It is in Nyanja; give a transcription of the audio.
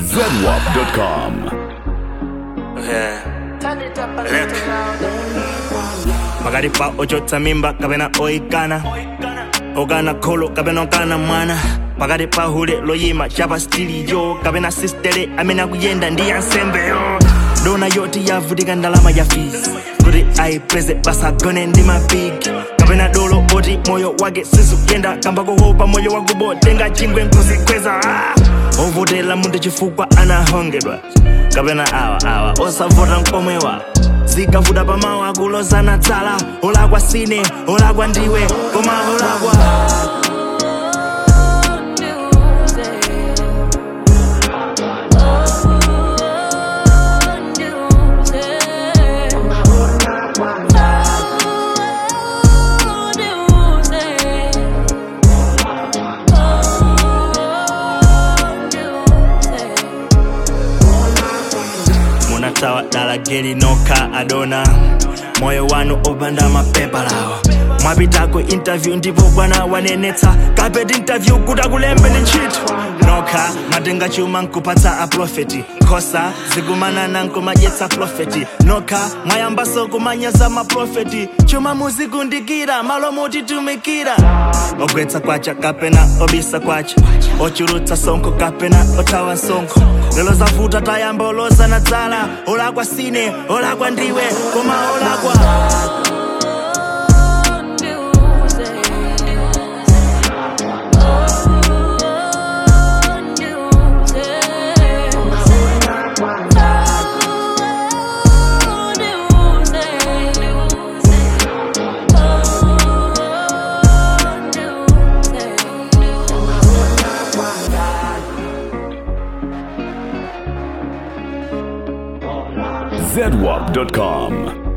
ZWAP.com. Look. pakati pa ochotsa mimba kapena oyikana okana kholo kapena okana mwana pakati pa hule loyima chapa stiliyo kapena sistere amene akuyenda ndi yansembeyo dona yoti yavutika ndalama ya fees kuti ayipeze pasagone ndi mapigi kapena dolo oti moyo wake sizikuyenda kamba kohopa moyo wakubo tenga chingwe nkuzikweza ah! ovotera munthu chifukwa anahongedwa kapena awa awa osavota nkomwewa zikavuta pamawu akulozana dzala olakwa sine olakwa ndiwe koma olakwa munatawa dala geli nokha adona moyo wanu opanda mapepa lawa mwapitako interview ndipo bwana wanenetsa kapeti interview kuti akulembe ndi ntchito nokha matenga chuma nkupatsa aprofeti nkhosa zikumanana nkumadyetsa profeti nokha mwayambaso kumanyaza maprofeti chuma muzikundikira malo mutitumikira ogwetsa kwacha kapena obisa kwacha ochulutsa sonkho kapena othawa sonkho lelo zavuta tayamba olozana dzala olakwa sine olakwa ndiwe koma olakwa ZWAP.com.